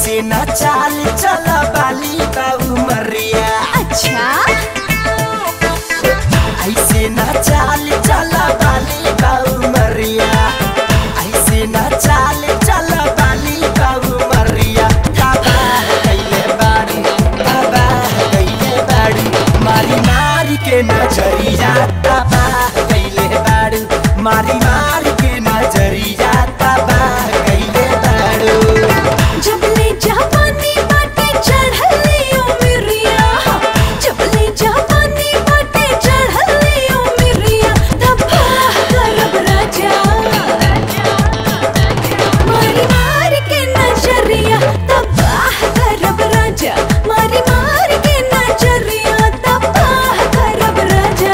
ऐसे न चाल चल बाली बाबू मरिया अच्छा ऐसे न चाल चल बाली बाबू मरिया ऐसे न चाल चल बाली बाबू मरिया बाबा कैले बाड़ी बाबा कैले बाड़ी मारी मारी के नजरिया बाबा कैले बाड़ी मारी मारी के नजरिया बाबा कैले बाड़ू जबले जापानी बाटे चढ़ले ओ मिरिया जबले जापानी बाटे चढ़ले ओ मिरिया धब्बा करब राजा मारी मारी के नजरिया धब्बा करब राजा मारी मारी के नजरिया धब्बा करब राजा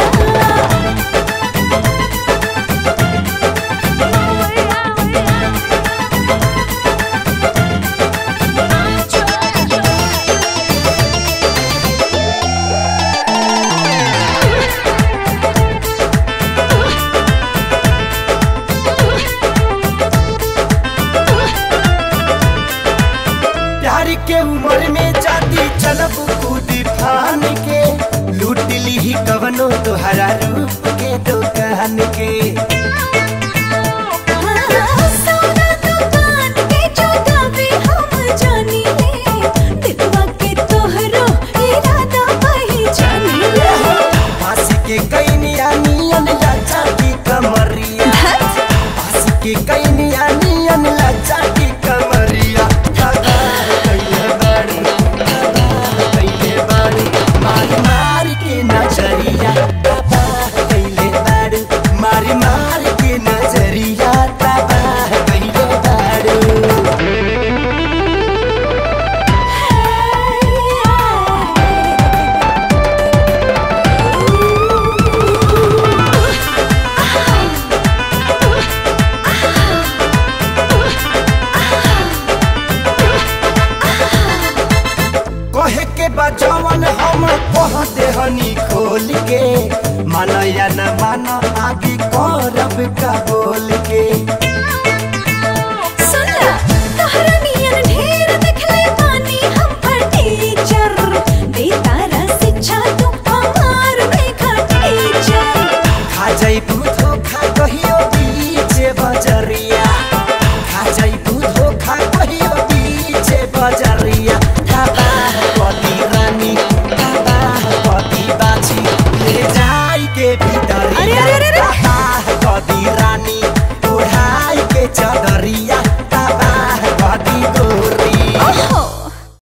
प्यार के उम्र में जाती चलब कूद फान के लूट ली ही कवनो तुहरा रूप के दुकान के सोना दुकान के चौकावे हम जानी ले दिलवा के तोहरो इरादा पहचानी ले पास के कई निया नियन लाचा की कमरिया पास के कई निया नियन लाचा की कमरिया दादा कैले बाड़ी दादा कैले बाड़ी मारी मारी के नजरिया दादा कैले बाड़ी मारी मारी के नजरिया दादा कैले बाड़ी कहे के बजवन हम कह देहनी खोल के माना या न माना आगे करब का बोल के सुनला तोहरा नियन ढेर देखले पानी हम पर टीचर दे तारा शिक्षा तू हमार बेखा टीचर खा जाइब